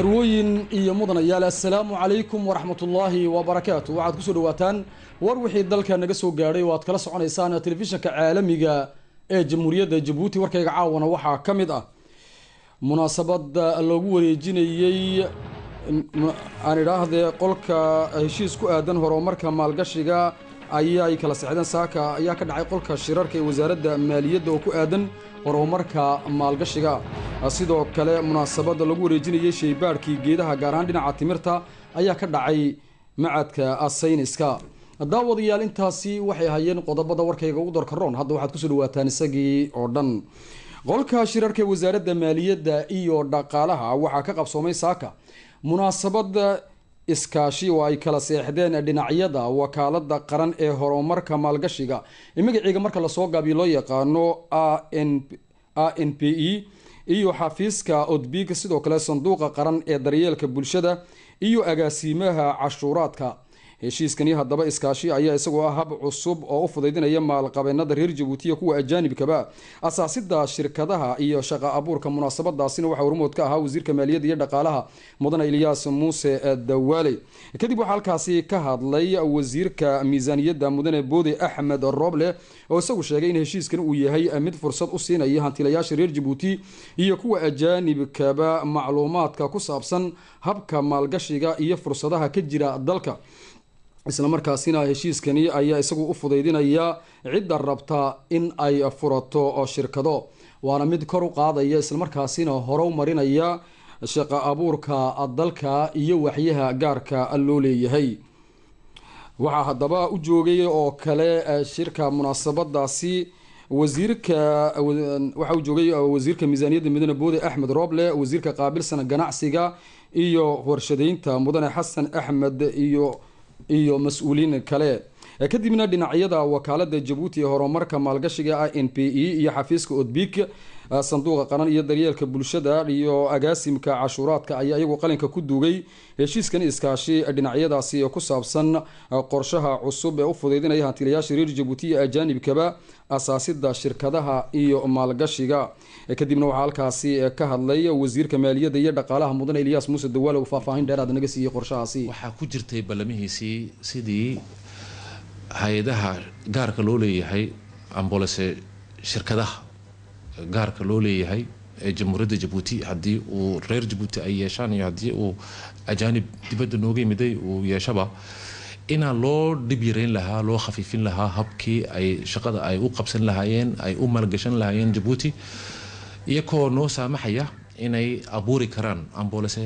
marwooyin iyo mudanayaal assalaamu calaykum waraxmatullaahi wabarakaatu waxaad kusoo dhawaataan war wixii dalka naga soo gaadhay oo aad kala soconaysaan telefishinka caalamiga ee jamhuuriyadda jabuuti warkayga caawana waxaa ka mid ah munaasabada loogu wareejinayey aan idhaahdee qolka heshiis ku aadan horumarka maalgashiga ayay kala sexdeen saaka ayaa ka dhacay qolka shirarka ee wasaaradda maaliyadda oo ku aadan horumarka maalgashiga sidoo kale munaasabada lagu wareejinayey shaybaadhkii geedaha gaar ahaan dhinaca timirta ayaa ka dhacay macadka sayniska daawadayaal intaasi waxay hayeen qodobada warkayga ugu dorka roon hadda waxaad kusoo dhawaataan isagii oo dhan qolka shirarka ee wasaaradda maaliyadda iyo dhaqaalaha waxaa ka qabsoomay saaka munaasabada iskaashi oo ay kala seexdeen dhinacyada wakaalada qaran ee horumarka maalgashiga ee magaciiga marka lasoo gaabiyo loo yaqaano a n p e iyo xafiiska odbig sidoo kale sanduuqa qaran ee daryeelka bulshada iyo agaasiimaha cashuuraadka heshiiskani haddaba iskaashi ayaa isagoo ah hab cusub oo u fudaydinaya maalqabeenada reer jabuutiya kuwa ajaanibkaba asaasida shirkadaha iyo shaqa abuurka munaasabadaasina waxaa hormood ka ahaa wasiirka maaliyadda iyo dhaqaalaha mudane ilyaas muuse dawaale kadib waxaa halkaasi ka hadlay wasiirka miisaaniyadda mudane boode axmed roble oo isagu sheegay in heshiiskan uu yahay mid fursad u siinaya hantilayaasha reer jabuuti iyo kuwa ajaanibkaba macluumaadka ku saabsan habka maalgashiga iyo fursadaha ka jira dalka islamarkaasina heshiiskani ayaa isagu u fudaydinaya cidda rabta in ay furato shirkado waana mid kor u qaadaya islamarkaasina horow marinaya shaqa abuurka dalka iyo waxyaha gaarka loo leeyahay waxaa haddaba u joogay oo kale shirka munaasabadaasi wasiirka waxaa u joogay wasiirka miisaaniyadda mudane boode axmed roble wasiirka qaabilsan ganacsiga iyo warshadeynta mudane xasan axmed iyo iyo mas-uuliin kale kadibna dhinacyada wakaalada jabuuti ee horumarka maalgashiga a n p e iyo xafiiska odbik sanduuqa qaran iyo daryeelka bulshada iyo agaasimka cashuuraadka ayaa iyagu qalinka ku duugay heshiiskan iskaashi dhinacyadaasi ku saabsan qorshaha cusub ee u fudaydinaya hantilayaasha reer jabuuti iyo ajaanibkaba asaasida shirkadaha iyo maalgashiga kadibna waxaa halkaasi ka hadlay wasiirka maaliyadda iyo dhaqaalaha mudane ilyaas muuse dawaale uu faahfaahin dheeraad naga siiyey qorshahaasi waxaa ku jirtay ballamihiisii sidii hay-adaha gaarka loo leeyahay ambolese shirkadaha gaarka loo leeyahay ee jamhuuriyadda jabuuti haddii uu reer jabuuti ay yeeshaan iyo haddii uu ajaanib dibadda nooga yimiday uu yeeshaba inaa loo dhib yareyn lahaa loo khafiifin lahaa habkii ay shaqada ay u qabsan lahaayeen ay u maalgashan lahaayeen jabuuti iyakoo noo saamaxaya inay abuuri karaan ambolese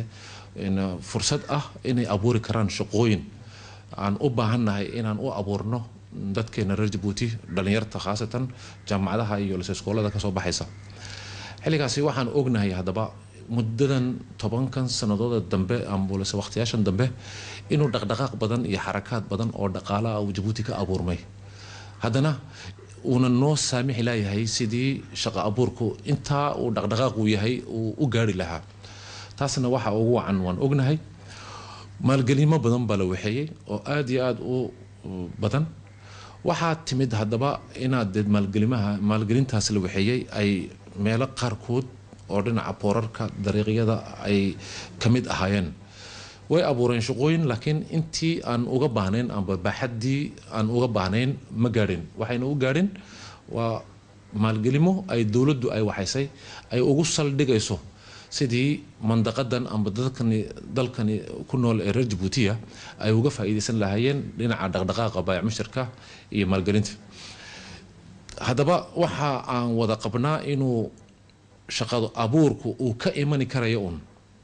fursad ah inay abuuri karaan shaqooyin aan u baahannahay inaan u abuurno dadkeena reer jabuuti dhalinyarta khaasatan jaamacadaha iyo liseskoolada kasoo baxaysa xilligaasi waxaan ognahay haddaba muddadan tobankan sanadooda dambe ambulese waqtiyaashan dambe inuu dhaqdhaqaaq badan iyo xarakaad badan oo dhaqaalaha uu jabuuti ka abuurmay haddana uuna noo saamixi laayahay sidii shaqo abuurku intaa uu dhaqdhaqaaqu yahay uu u gaari lahaa taasna waxa ugu wacan waan ognahay maalgelimo badan baa la waxeeyey oo aada iyo aada u badan waxaa timid haddaba inaad dee maalgelimaha maalgelintaas la waxeeyey ay meelo qaarkood oo dhinaca boorarka dariiqyada ay ka mid ahaayeen way abuureen shaqooyin laakiin intii aan uga baahnayn amba baaxaddii aan uga baahnayn ma gaadhin waxayna u gaadhin waa maalgelimo ay dowladdu ay waxaysay ay ugu saldhigayso sidii mandaqadan amba dadkani dalkani ku nool ee reer jabuutiya ay uga faa'iidaysan lahaayeen dhinaca dhaqdhaqaaqa baayac mushtarka iyo maalgelinta haddaba waxa aan wada qabnaa inuu shaqado abuurku uu ka imani karayo uun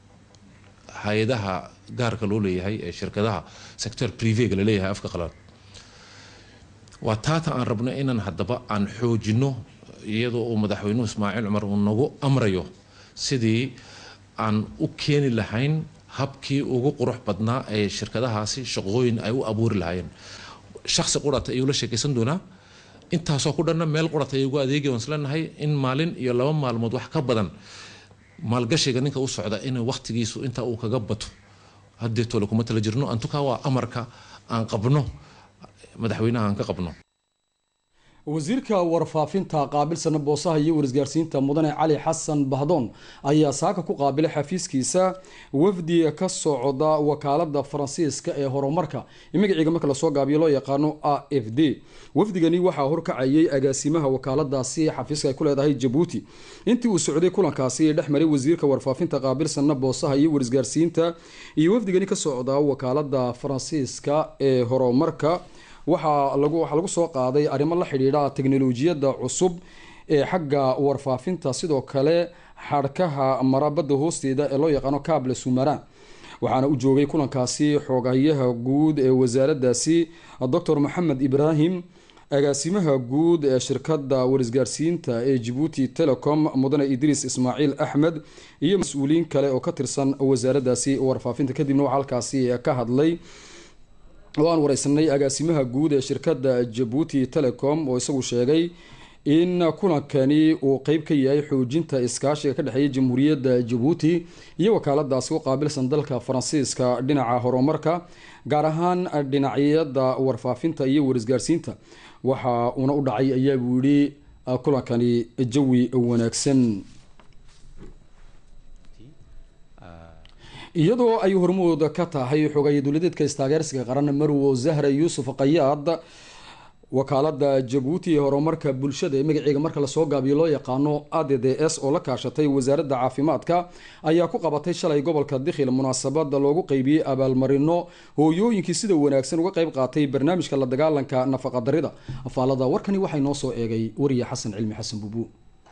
hay-adaha gaarka loo leeyahay ee shirkadaha sector privega la leeyahay afka qalaad waa taata aan rabno inaan haddaba aan xoojino iyadoo uu madaxweynuhu ismaaciil cumar uu nagu amrayo sidii aan u keeni lahayn habkii ugu qurux badnaa ee shirkadahaasi shaqooyin ay u abuuri lahaayeen shaksi qurata ayuu la sheekaysan doonaa intaasoo ku dhanna meel qurata ay ugu adeegi waan isleenahay in maalin iyo laba maalmood wax ka badan maalgashiga ninka u socda in waqtigiisu intaa uu kaga bato haddeetole kuma tala jirno antukaa waa amarka aan qabno madaxweynaha aan ka qabno wasiirka warfaafinta qaabilsana boosaha iyo warisgaarsiinta mudane cali xasan bahdoon ayaa saaka ku qaabilay xafiiskiisa wafdi ka socda wakaalada faransiiska ee horumarka magaciiga marka lasoo gaabiyo loo yaqaano a f d wafdigani waxaa horkacayay agaasimaha wakaaladaasi xafiiska ay ku leedahay jabuuti intii uu socday kulankaasi dhex maray wasiirka warfaafinta qaabilsana boosaha iyo warisgaarsiinta iyo wafdigani ka socda wakaalada faransiiska ee horumarka waxaa lagu waxaa lagu soo qaaday arrimo la xidhiidha teknolojiyadda cusub ee xagga warfaafinta sidoo kale xadhkaha marabada hoosteeda ee loo yaqaano cable sumaran waxaana u joogay kulankaasi xoogayaha guud ee wasaaradaasi docor maxamed ibrahim agaasimaha guud ee shirkada warisgaarsiinta ee jabuuti telecom mudane idriis ismaaciil axmed iyo mas-uuliyiin kale oo ka tirsan wasaaradaasi warfaafinta kadibna waxaa halkaasi ka hadlay oo aan wareysanay agaasimaha guud ee shirkada jabuuti telecom oo isagu sheegay in kulankani uu qeyb ka yahay xoojinta iskaashiga ka dhexeeya jamhuuriyadda jabuuti iyo wakaaladaasi u qaabilsan dalka faransiiska dhinaca horumarka gaar ahaan dhinacyada warfaafinta iyo warisgaarsiinta waxa uuna u dhacay ayaa buu yihi kulankani jawi wanaagsan iyadoo ay hormood ka tahay xogaye dowladeedka istaageersiga qaran marwo zahra yuusuf qayaad wakaalada jabuuti ee horumarka bulshada ee magaceega marka lasoo gaabiyo loo yaqaano a d d s oo la kaashatay wasaaradda caafimaadka ayaa ku qabatay shalay gobolka dikhil munaasabada loogu qeybiyey abaalmarino hooyooyinkii sida wanaagsan uga qeyb qaatay barnaamijka la dagaalanka nafaqadarida afaalada warkani waxay noo soo eegay wariye xasan cilmi xasan buubu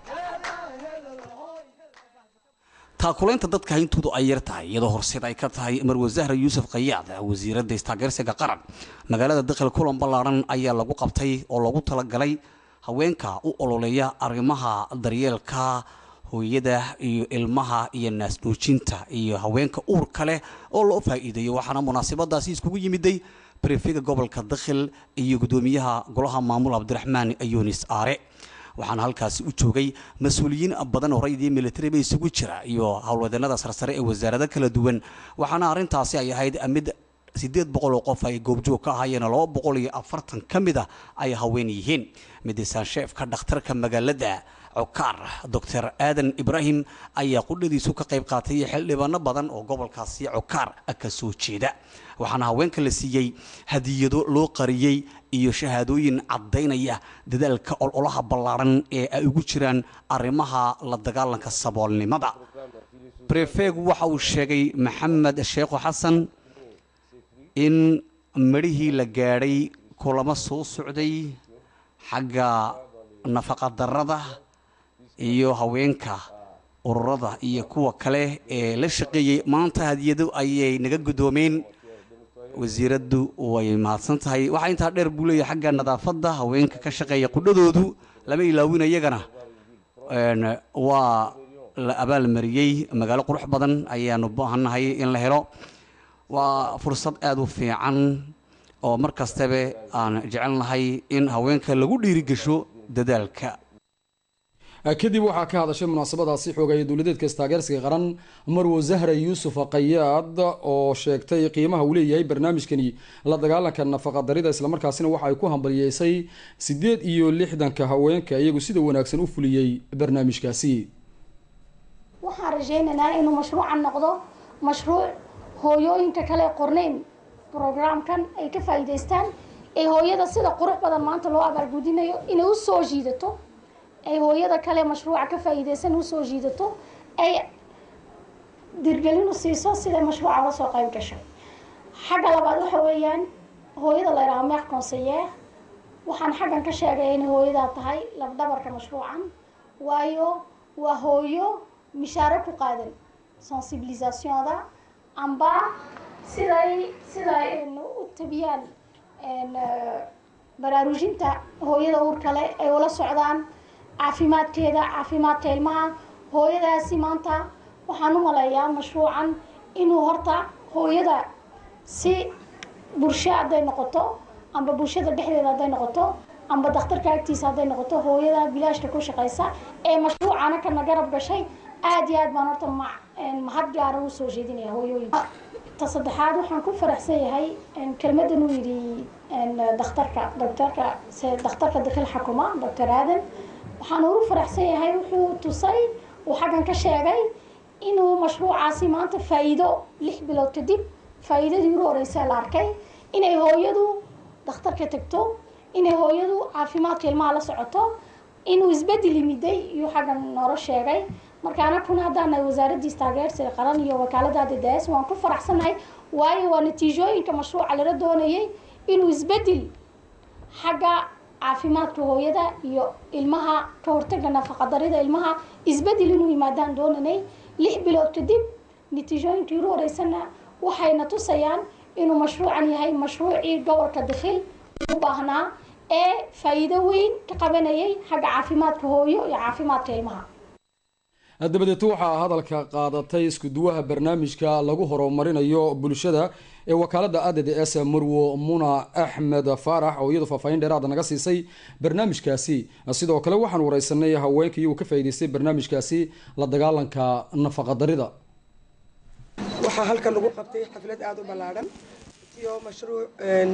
taakulaynta dadka hayntoodu ay yar tahay iyadoo horseed ay ka tahay marwe zahra yuusuf kayaad wasiiradda istaageersiga qaran magaalada dakhil kulan ballaaran ayaa lagu qabtay oo loogu talagalay haweenka u ololeeya arrimaha daryeelka hooyada iyo ilmaha iyo naasnuujinta iyo haweenka uurka leh oo loo faa'iideeyo waxaana munaasabadaasi iskugu yimiday brefega gobolka dakhil iyo guddoomiyaha golaha maamul cabdiraxmaan yunis aare waxaana halkaasi u joogay mas-uuliyiin badan oo rayidii militariba isugu jira iyo howlwadeenada sarsare ee wasaarado kala duwan waxaana arrintaasi ay ahayd mid siddeed boqol oo qof ay goobjoog ka ahaayeen laba boqol iyo afartan ka mid a ay haween yihiin midisaansheefka dhakhtarka magaalada cokaar doctor aadan ibraahim ayaa qudhadiisu ka qayb qaatay xildhibaano badan oo gobolkaasi cokaar ka soo jeeda waxaana haweenka la siiyey hadiyado loo qariyey iyo shahaadooyin caddaynaya dadaalka ololaha ballaaran ee ay ugu jiraan arrimaha la dagaalanka saboolnimada brefeg waxa uu sheegay maxamed sheekho xasan in midhihii la gaadhay kulamo soo socday xagga nafaqadarrada iyo haweenka ururada iyo kuwa kale ee la shaqeeyey maanta hadiyado ayay naga guddoomeen wasiiraddu way mahadsan tahay waxaa intaa dheer buu leeyahay xagga nadaafadda haweenka ka shaqeeya qudhadoodu lama ilaawin iyagana waa la abaalmariyey magaalo qurux badan ayaanu baahannahay in la helo waa fursad aada u fiican oo mar kastaba aan jecelnahay in haweenka lagu dhiirigesho dadaalka kadib waxaa ka hadashay munaasabadaasi xoogaya dowladeedka istaageersiga qaran marwo zahra yuusuf qayaad oo sheegtay qiimaha uu leeyahay barnaamijkani la dagaalanka nafaqadarida islamarkaasina waxa ay ku hambaliyeysay sideed iyo lixdanka haweenka iyagu sida wanaagsan u fuliyey barnaamijkaasi waxaan rajaynaynaa inuu mashruucan noqdo mashruuc hooyooyinka kale qorneyn brograamkan ay ka faa'iidaystaan ee hooyada sida qurux badan maanta loo abaalgudinayo inay usoo jiidato ay hooyada kale mashruuca ka faa'iidaysan usoo jiidato ay dirgelin u siiso siday mashruuca uga soo qayb gashay xagga labaad waxa weeyaan hooyada la yidhaha meeq conseiller waxaan xaggan ka sheegay inay hooyadaa tahay labdhabarka mashruucan waayo waa hooyo mishaaro ku qaadan sensibilisationda amba siday siday u tabiyaan baraarujinta hooyada uur kale ay ula socdaan caafimaadkeeda caafimaadka ilmaha hooyadaasi maanta waxaan u maleeyaa mashruucan inuu horta hooyada si bulsho hadday noqoto amba bulshada dhexdeeda hadday noqoto amba dakhtarka agtiisa hadday noqoto hooyada bilaashka ku shaqaysa ee mashruucana kana garab gashay aada iyo aad baan horta ma mahad gaara u soo jeedinaya hooyooyinka ta saddexaad waxaan ku faraxsan yahay kelmadan uu yidhi dakhtarka doctorka se dakhtarka dakal xakuma doctor aadan waxaan ugu faraxsan yahay wuxuu tusay uu xaggan ka sheegay inuu mashruucaasi maanta faa'iido lix bilood kadib faa'iidadii ugu horeysa la arkay inay hooyadu dakhtarka tagto inay hooyadu caafimaadka ilmaha la socoto inuu isbedel yimiday iyuu xaggan noola sheegay marka anakuna haddaanahay wasaaradiis taageersiga qaran iyo wakaalada dds waan ku faraxsanahay waayo waa natiijooyinka mashruuca lala doonayay inuu isbedel xagga caafimaadka hooyada iyo ilmaha ka hortaga nafaqadarida ilmaha isbedel inuu yimaadaan doonanay lix bilood kadib natiijooyinkii ugu horeysana waxayna tusayaan inuu mashruucan yahay mashruucii gobolka dakhil u baahnaa ee faa'iido weyn ka qabanayay xagga caafimaadka hooyo iyo caafimaadka ilmaha dabadeed waxaa hadalka qaadatay iskuduwaha barnaamijka lagu horumarinayo bulshada ee wakaalada a d d s marwo muna axmed faarax oo iyadu faahfaahin dheeraada naga siisay barnaamijkaasi sidoo kale waxaan wareysanay haweenka iyagu ka faa'iideystay barnaamijkaasi la dagaalanka nafaqadarida waxaa halkan lagu qabtay xaflad aada u ballaadhan iyo mashruuc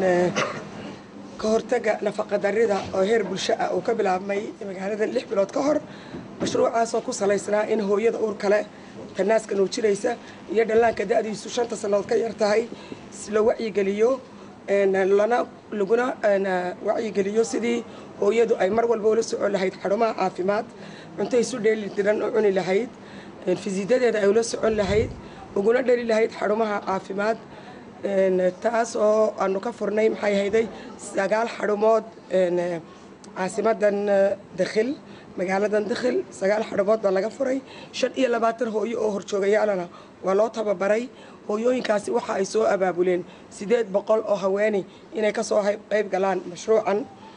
ka hortaga nafaqadarida oo heer bulsho ah uu ka bilaabmay magaalada lix bilood ka hor mashruucaasoo ku salaysnaa in hooyada uur kale tanaaska nuujinaysa iyo dhallaanka da-diisu shanta sannadood ka yar tahay la wacyigeliyo lana laguna wacyigeliyo sidii hooyadu ay mar walba ula socon lahayd xarumaha caafimaad cunto isu dheeli tiran oo cuni lahayd fisiidadeeda ay ula socon lahayd uguna dheli lahayd xarumaha caafimaad taas oo aanu ka furnay maxay hayday sagaal xarumood caasimadan dakhil magaaladan dakhil sagaal xarumood baa laga furay shan iyo labaatan hooyo oo horjoogayaalana waa loo tababaray hooyooyinkaasi waxa ay soo abaabuleen sideed boqol oo haweeni inay kasoo qayb galaan mashruucan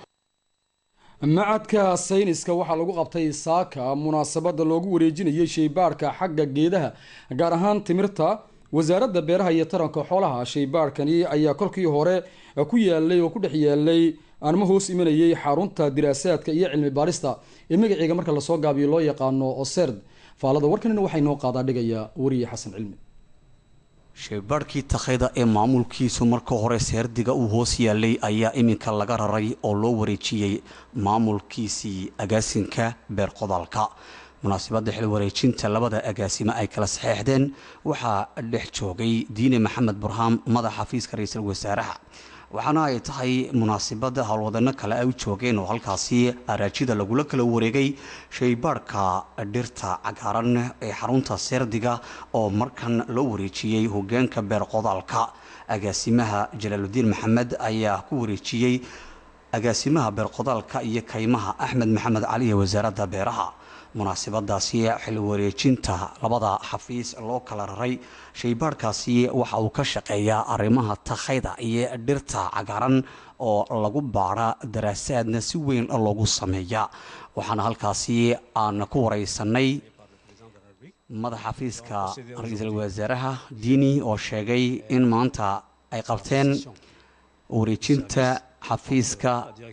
macadka sayniska waxaa lagu qabtay saaka munaasabada loogu wareejinayay shaybaarhka xagga geedaha gaar ahaan timirta wasaaradda beeraha iyo taranka xoolaha shaybaarhkani ayaa kolkii hore ku yaalay oo ku dhex yaalay aanma hoos imanayay xarunta diraasaadka iyo cilmi baarista ee magaceega marka lasoo gaabiyo loo yaqaano oserd faalada warkanina waxay noo qaadaa dhigaya wariye xasan cilmi shaybaadhkii takhayda ee maamulkiisu marka hore seerdiga uu hoos yaalay ayaa iminka laga raray oo loo wareejiyey maamulkiisii agaasinka beer qodaalka munaasabadda xil wareejinta labada agaasimo ay kala saxeexdeen waxaa dhex joogay diine maxamed burhaam madaxa xafiiska ra-iisul wasaaraha waxaana ay tahay munaasabada howlwadano kale ay u joogeen oo halkaasi araajida lagula kala wareegay shaybaadhka dhirta cagaaran ee xarunta seerdiga oo markan loo wareejiyey hogaanka beer qodaalka agaasimaha jalaaludiin maxamed ayaa ku wareejiyey agaasimaha beer qodaalka iyo kaymaha axmed maxamed cali ee wasaaradda beeraha munaasabadaasi xil wareejinta labada xafiis loo kala raray shaybaadhkaasi waxa uu ka shaqeeyaa arrimaha takhayda iyo dhirta cagaaran oo lagu baadha daraasaadna si weyn loogu sameeya waxaana halkaasi aan ku wareysanay madaxa xafiiska ra-iisul wasaaraha diini oo sheegay in maanta ay qabteen wareejinta xafiiska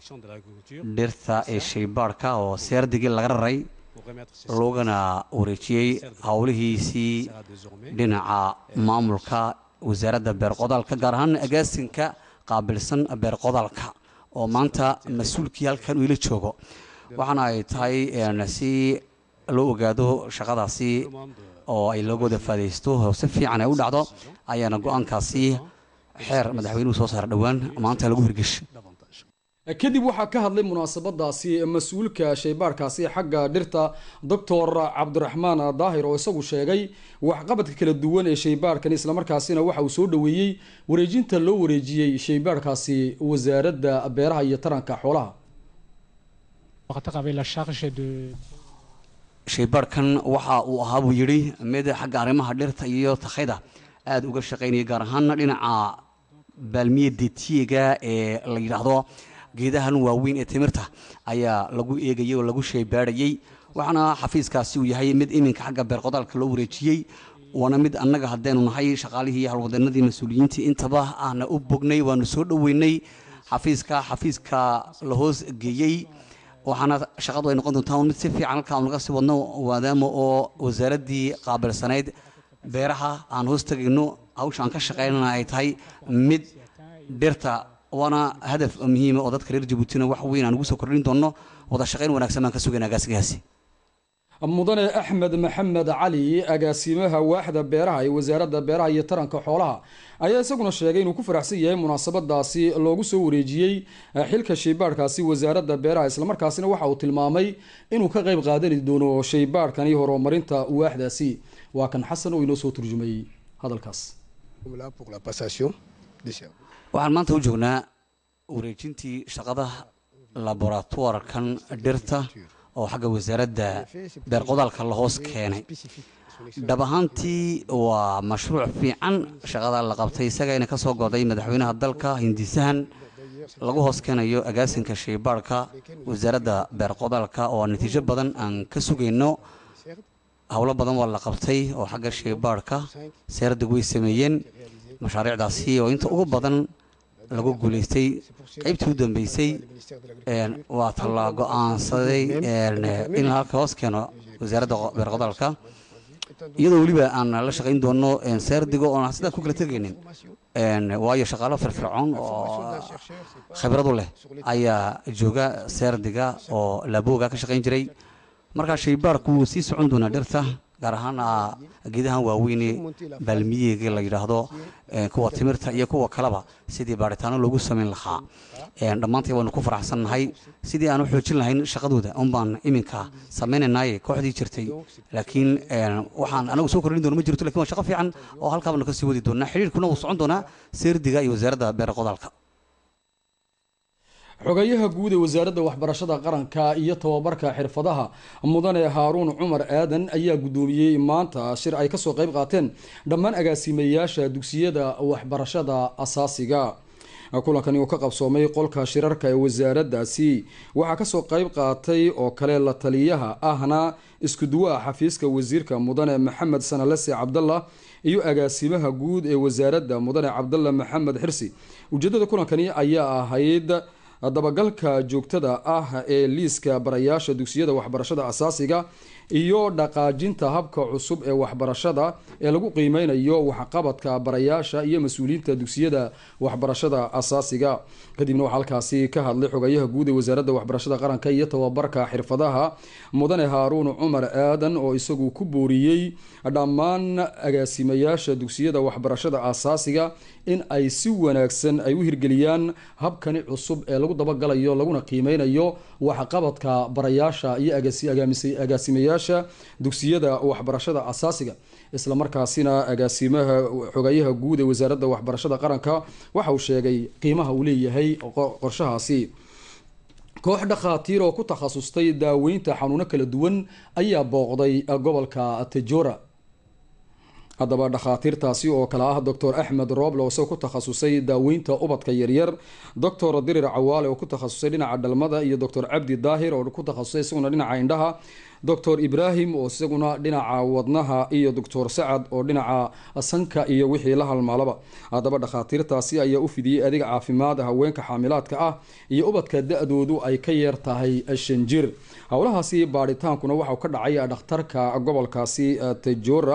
dhirta ee shaybaadhka oo seerdigii laga raray loogana wareejiyey howlihiisii dhinaca maamulka wasaaradda beer qodaalka gaar ahaan agaasinka qaabilsan beer qodaalka oo maanta mas-uulkii halkan uu ila joogo waxaana ay tahay si loo ogaado shaqadaasi oo ay looga wada faadaysto oo si fiican ay u dhacdo ayaana go-aankaasi xeer madaxweynuhu soo saara dhowaan maanta lagu hirgeshay kadib waxaa ka hadlay munaasabadaasi mas-uulka shaybaarhkaasi xagga dhirta doctor cabdiraxmaan daahir oo isagu sheegay waxqabadka kala duwan ee shaybaarhkan islamarkaasina waxa uu soo dhaweeyey wareejinta loo wareejiyey shaybaarhkaasi wasaaradda beeraha iyo taranka xoolaha shaybaadhkan waxa uu ahaa buu yidhi mid xagga arrimaha dhirta iyo takhayda aada uga shaqaynaya gaar ahaana dhinaca baalmiya detiega ee la yidhaahdo geedahan waaweyn ee timirta ayaa lagu eegayay oo lagu shaybaadhayey waxaana xafiiskaasi uu yahay mid iminka xagga beer qodaalka loo wareejiyey waana mid annaga haddaynu nahay shaqaalihii halwadanadii mas-uuliyiintii intaba aana u bognay waanu soo dhoweynay xafiiska xafiiska la hoos geeyey waxaana shaqadu ay noqon doontaa mid si fiican halkaa naga sii wadno maadaama oo wasaaraddii qaabilsanayd beeraha aan hoos tegayno hawsha aan ka shaqeynana ay tahay mid dhirta waana hadaf muhiima oo dadka reer jabuutina wax weyn aan ugu soo kordhin doono wada shaqeyn wanaagsan baan ka sugaynaa gaasigaasi mudane axmed maxamed cali agaasimaha waaxda beeraha ee wasaaradda beeraha iyo taranka xoolaha ayaa isaguna sheegay inuu ku faraxsan yahay munaasabadaasi loogu soo wareejiyey xilka shaybaadhkaasi wasaaradda beeraha islamarkaasina waxa uu tilmaamay inuu ka qayb qaadani doono shaybaadhkani horumarinta waaxdaasi waa kan xasan oo inoo soo turjumayey hadalkaas waxaan maanta u joognaa wareejintii shaqada laboratoirkan dhirta oo xagga wasaaradda beerqodaalka la hoos keenay dhab ahaantii waa mashruuc fiican shaqada la qabtay isagayna ka soo goday madaxweynaha dalka hindisahan lagu hoos keenayo agaasinka shaybaadhka wasaaradda beerqodaalka oo natiijo badan aan ka sugayno howlo badan waa la qabtay oo xagga shaybaadhka seerdag way sameeyeen mashaariicdaasi oo inta ugu badan lagu guulaystay qaybtii u dambeysay waa tala go-aansaday in halka hoos keeno wasaaradda beerqodaalka iyadoo weliba aan la shaqayn doono seerdigo oon sidaa ku kala tegaynin waayo shaqaalo firfircoon oo khibradu leh ayaa jooga seerdiga oo laabooga ka shaqayn jiray markaa shaybaarku wuu sii socon doonaa dhirta gaar ahaan geedahan waaweyne baalmiyeega la yidhaahdo kuwa timirta iyo kuwa kaleba sidii baaritaano loogu samayn lahaa dhammaantay waanu ku faraxsannahay sidii aan u xoojin lahayn shaqadooda unbaan iminka samaynaynaaye kooxdii jirtay laakiin waxaan anagu soo kordhin doona ma jirto lakin waa shaqo fiican oo halkaabanu kasii wadi doonaa xidhiirkuna wuu socon doonaa seerdiga iyo wasaaradda beera qodaalka xogayaha guud ee wasaaradda waxbarashada qaranka iyo tababarka xirfadaha mudane haaruun cumar aadan ayaa guddoomiyey maanta shir ay kasoo qayb qaateen dhammaan agaasimayaasha dugsiyada waxbarashada asaasiga kulankani uu ka qabsoomay qolka shirarka ee wasaaraddaasi waxaa kasoo qayb qaatay oo kale la taliyaha ahna iskuduwaha xafiiska wasiirka mudane maxamed sanalese cabdallah iyo agaasimaha guud ee wasaaradda mudane cabdalla maxamed xirsi ujeedada kulankani ayaa ahayd dabagalka joogtada ah ee liiska barayaasha dugsiyada waxbarashada asaasiga iyo dhaqaajinta habka cusub ee waxbarashada ee lagu qiimeynayo waxqabadka barayaasha iyo mas-uuliyiinta dugsiyada waxbarashada asaasiga kadibna waxaa halkaasi ka hadlay xogayaha guud ee wasaaradda waxbarashada qaranka iyo tababarka xirfadaha mudane haaruun cumar aadan oo isagu ku booriyey dhammaan agaasimayaasha dugsiyada waxbarashada asaasiga in ay si wanaagsan ay u hirgeliyaan habkani cusub ee lagu dabagalayo laguna qiimeynayo waxqabadka barayaasha iyo agaasimayaasha dugsiyada waxbarashada asaasiga islamarkaasina agaasimaha xogayaha guud ee wasaaradda waxbarashada qaranka waxa uu sheegay qiimaha uu leeyahay qorshahaasi koox dhakhaatiir oo ku takhasustay daaweynta xanuuno kala duwan ayaa booqday gobolka tejora haddaba dhakhaatiirtaasi oo kale ah doctor axmed roble oo isagoo ku takhasusay daaweynta ubadka yaryar doctor dirir cawaale oo ku takhasusay dhinaca dhalmada iyo doctor cabdi daahir oo ku takhasusay isaguna dhinaca indhaha doctor ibrahim oo isaguna dhinaca wadnaha iyo doctor sacad oo dhinaca sanka iyo wixii la halmaalaba haddaba dhakhaatiirtaasi ayaa u fidiyey adeeg caafimaad haweenka xaamilaadka ah iyo ubadka da-doodu ay ka yeer tahay shan jir howlahaasi baadhitaankuna waxau ka dhacay dhakhtarka gobolkaasi tejora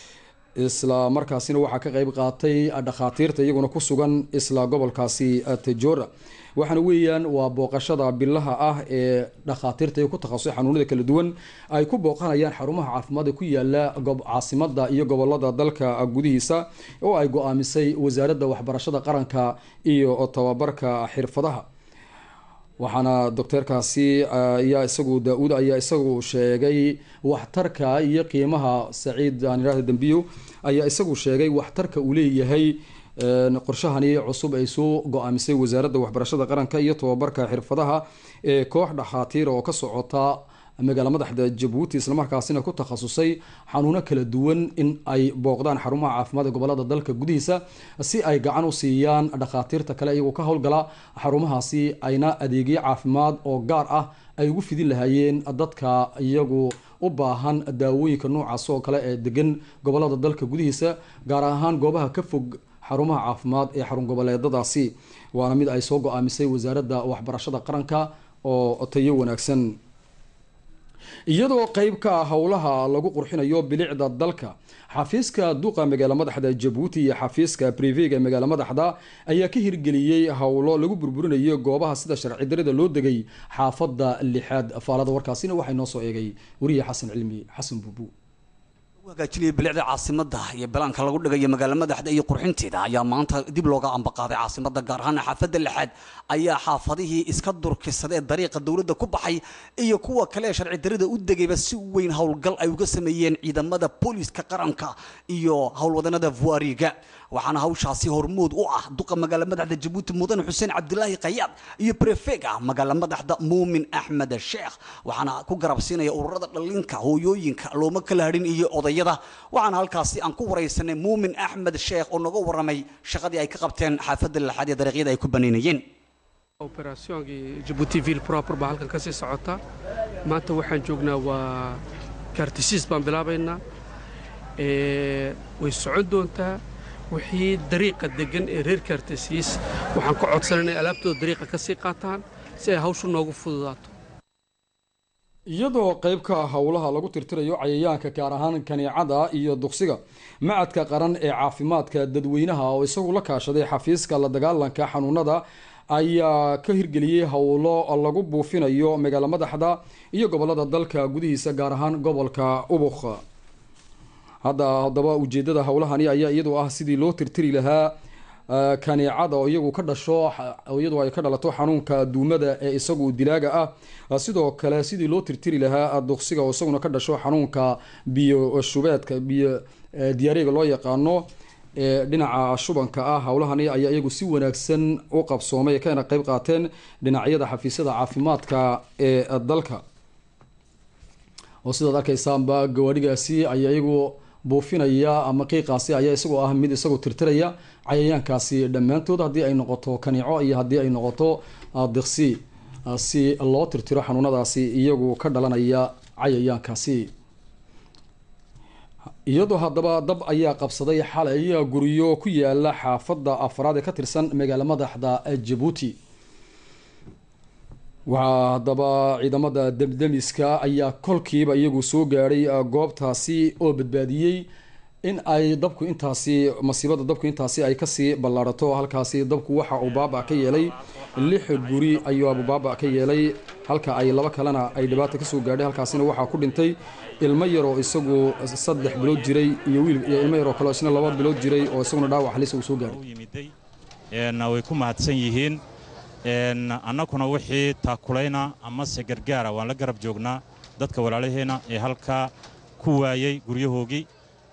isla markaasina waxaa ka qeyb qaatay dhakhaatiirta iyaguna ku sugan isla gobolkaasi tejora waxaana weeyaan waa booqashada bilaha ah ee dhakhaatiirta ku takhasusay xanuunada kala duwan ay ku booqanayaan xarumaha caafimaad ee ku yaala caasimada iyo gobolada dalka gudihiisa oo ay go-aamisay wasaaradda waxbarashada qaranka iyo tababarka xirfadaha waxaana docteerkaasi ayaa isagu daa-uud ayaa isagu sheegay waxtarka iyo qiimaha saciid aan idhahda dambiyo ayaa isagu sheegay waxtarka uu leeyahay qorshahani cusub ay soo go-aamisay wasaaradda waxbarashada qaranka iyo tababarka xirfadaha ee koox dhakhaatiir oo ka socota magaala madaxda jabuuti islamarkaasina ku takhasusay xanuuno kala duwan in ay booqdaan xarumaha caafimaad ee gobolada dalka gudihiisa si ay gacan u siiyaan dhakhaatiirta kale iyagoo ka howlgala xarumahaasi ayna adeegyo caafimaad oo gaar ah ay ugu fidin lahaayeen dadka iyagu u baahan daawooyinka noocaas oo kale ee degan gobolada dalka gudihiisa gaar ahaan goobaha ka fog xarumaha caafimaad ee xarun goboleedadaasi waana mid ay soo go-aamisay wasaaradda waxbarashada qaranka oo tayo wanaagsan iyadoo qeyb ka ah howlaha lagu qurxinayo bilicda dalka xafiiska duqa magaala madaxda jabuuti iyo xafiiska brivega ee magaala madaxda ayaa ka hirgeliyey howlo lagu burburinayo goobaha sida sharci darida loo degay xaafada lixaad faalada warkaasina waxay noo soo eegay wariye xasan cilmi xasan buubu hagaajinaya bilicda caasimada iyo balaanka lagu dhigayo magaala madaxda iyo qurxinteeda ayaa maanta dib looga ambaqaaday caasimada gaar ahaan xaafada lixaad ayaa xaafadihii iska durkisadee dariiqa dowladda ku baxay iyo kuwa kale ee sharci darida u degayba si weyn howlgal ay uga sameeyeen ciidamada booliska qaranka iyo howlwadanada vuariga waxaana hawshaasi hormood u ah duqa magaala madaxda jabuuti mudan xuseen cabdilaahi kayaad iyo brefega magaala madaxda muumin axmed sheekh waxaana ku garabsiinaya ururada dhalinka hooyooyinka looma kala hadhin iyo odayada waxaana halkaasi aan ku waraysanay muumin axmed sheekh oo naga waramay shaqadii ay ka qabteen xaafadda lixaad iyo dariiqyada ay ku banaynayeen oberaasyoonkii jabuuti ville proper baa halkan ka sii socota maanta waxaan joognaa waa kaartisiis baan bilaabaynaa way socon doontaa wixii dariiqa degan ee reer kaartisiis waxaan ka codsan inay alaabtooda dariiqa ka sii qaataan si ay hawshu noogu fududaato iyadoo qayb ka ah howlaha lagu tirtirayo cayayaanka gaar ahaan kaneecada iyo duqsiga macadka qaran ee caafimaadka dadweynaha oo isagu la kaashaday xafiiska la dagaalanka xanuunada ayaa ka hirgeliyey howlo lagu buufinayo magaala madaxda iyo gobolada dalka gudihiisa gaar ahaan gobolka ubuk hadda haddaba ujeedada howlahani ayaa iyadu ah sidii loo tirtiri lahaa kaneecada oo iyagu ka dhasho iyadu ay ka dhalato xanuunka duumada ee isagu dilaaga ah sidoo kale sidii loo tirtiri lahaa duqsiga oo isaguna ka dhasho xanuunka biyo shubeedka biyo diyaariga loo yaqaano ee dhinaca shubanka ah howlahani ayaa iyagu si wanaagsan u qabsoomay kana qeyb qaateen dhinacyada xafiisyada caafimaadka ee dalka oo sidaad arkaysaanba gawaadhigaasi ayaa iyagu buufinaya ama qiiqaasi ayaa isagoo ah mid isagoo tirtiraya cayayaankaasi dhammaantood haddii ay noqoto kaniico iyo haddii ay noqoto diqsi si loo tirtiro xanuunadaasi iyagu ka dhalanaya cayayaankaasi iyadoo haddaba dab ayaa qabsaday xalay guryo ku yaala xaafadda afraad ee ka tirsan magaala madaxda jabuuti waxaa haddaba ciidamada demdemiska ayaa kolkiiba iyagu soo gaadhay goobtaasi oo badbaadiyey in ay dabku intaasi masiibada dabku intaasi ay kasii ballaarato halkaasi dabku waxa uu baaba ka yeelay lix guri ayuu baaba ka yeelay halka ay laba kalena ay dhibaata kasoo gaadhay halkaasina waxaa ku dhintay ilmo yaroo isagu saddex bilood jiray iyo wiil iyo ilmo yaroo kale isna laba bilood jiray oo isaguna dhaawac halis uu soo gaadhay way ku mahadsan yihiin annaguna wixii taakulayna amase gargaara waan la garab joognaa dadka walaalaheenna ee halkaa ku waayey guryahoogii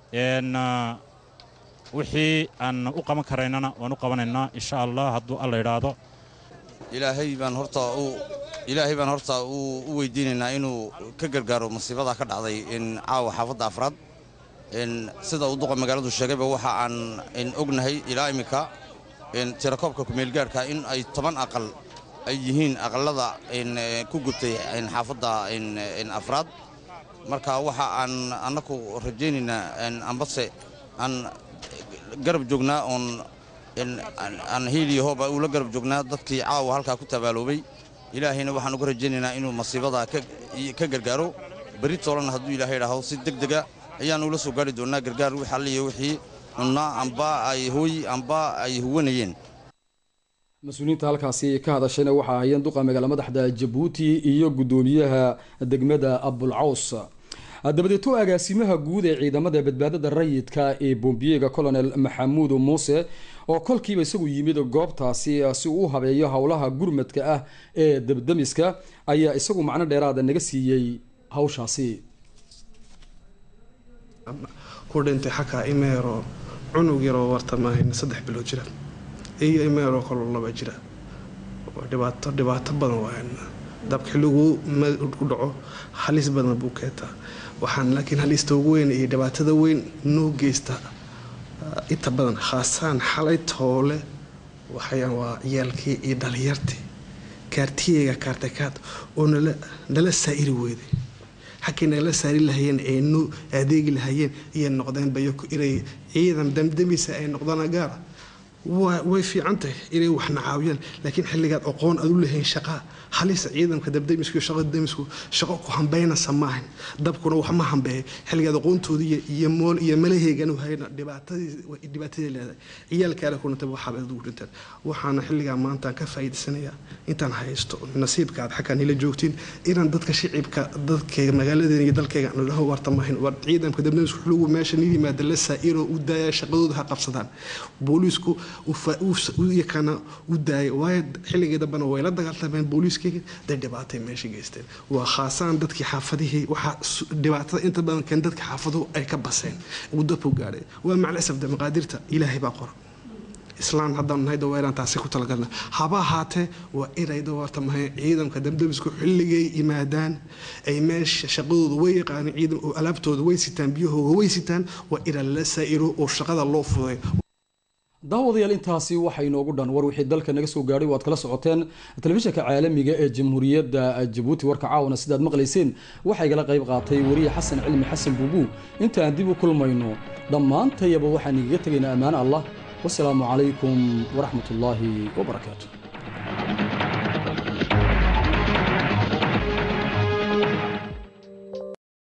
wixii aan u qaban karaynana waan u qabanaynaa insha allah hadduu alla idhaahdo ilaahay baan horta ilaahay baan horta u weydiinaynaa inuu ka gargaaro masiibadaa ka dhacday caawa xaafadda afraad sida uu duqa magaaladu sheegayba waxa aan ognahay ilaa imminka tirakoobka kumeelgaarhka in ay toban aqal ay yihiin aqallada ku gubtay xaafadda afraad marka waxa aan annaku rajaynaynaa ambase aan garab joognaa oon aan hiiliyo hooba ula garab joognaa dadkii caawa halkaa ku tabaaloobay ilaahayna waxaan uga rajaynaynaa inuu masiibadaa ka gargaaro berri toolanna hadduu ilaahay idhaaho si deg dega ayaan ula soo gaari doonnaa gargaar wix alliyo wixii cunnaa amba ay hooy amba ay huwanayeen mas-uuliyiinta halkaasi ka hadashayna waxaa hayeen duqa magaala madaxda jabuuti iyo guddoomiyaha degmada abulcaws dabadeeto agaasimaha guud ee ciidamada badbaadada rayidka ee bombiyega colonel maxamuud muuse oo kolkiiba isagu yimid goobtaasi si uu u habeeyo howlaha gurmadka ah ee dabdamiska ayaa isagu macno dheeraada naga siiyey hawshaasi ku dhintay xakaa imeero cunug yaroo wartamaahayn saddex bilood jira iyo imeeroo kaloo laba jira dhibaato dhibaato badan waayan dabka xilligu ku dhaco halis badan buu keentaa waxaan laakiin halista ugu weyn iyo dhibaatada weyn noo geysta inta badan khaasaan xalay toole waxayaan waa ciyaalkii iyo dhalinyartii kaartiyeyga kaartakaad oo nala saa'iri weyday xagkay nagala saari lahayeen ee noo adeegi lahayeen ayay noqdeen bayoko inay ciidan damdamisa ay noqdaan gaara waa way fiican tahay inay waxna caawiyaan laakiin xilligaad aqoon aad u lahayn shaqaa halisa ciidanka dabdamisku iyo shaqada damisku shaqo ku hambaynasa maahan dabkuna wax ma hambeeyo xilligaad aqoontoodii iyo mool iyo malaheegan u hayna dhibaatadii dhibaatadii leedahay ciyaalkaale kuna taba waxaaba aad ugu dhintaan waxaana xilligaa maantaan ka faa'iidaysanayaa intaan haysto nasiibka aad xaggaan ila joogtiin inaan dadka shicibka dadkayga magaaladeena iyo dalkayga aan dhaho warta maahin war ciidanka dabdamisku xulugu meesha nin yimaada la saa'iro u daaya shaqadooda ha qabsadaan booliisku yakana u daaya waayo xilligii dambena way la dagaaltameen booliiskayga day dhibaatay meesha geysteen waa khaasaan dadkii xaafadihii waxaa dhibaatada inta badan keen dadka xaafaduhu ay ka baseen uu dabku gaadhay waa maclasaf de maqaadirta ilaahay baa qora islaan haddaan nahay daweeraan taasi ku talagalna haba ahaatee waa inay dawarta mahay ciidanka damdabisku xilligay yimaadaan ay meesha shaqadooda way yaqaaneen ciidan oo alaabtooda way sitaan biyahooda way sitaan waa ina la saa'iro oo shaqada loo fuday daawadayaal intaasi waxaa inoogu dhan war wixii dalka naga soo gaadhay waad kala socoteen telefishinka caalamiga ee jamhuuriyadda jabuuti warka caawana sidaad maqlayseen waxaa igala qayb qaatay wariye xasan cilmi xasan buubuu inta aan dib u kulmayno dhammaantayaba waxaan igaga tegaynaa ammaan allah wasalaamu calaykum waraxmat ullaahi wabarakaatu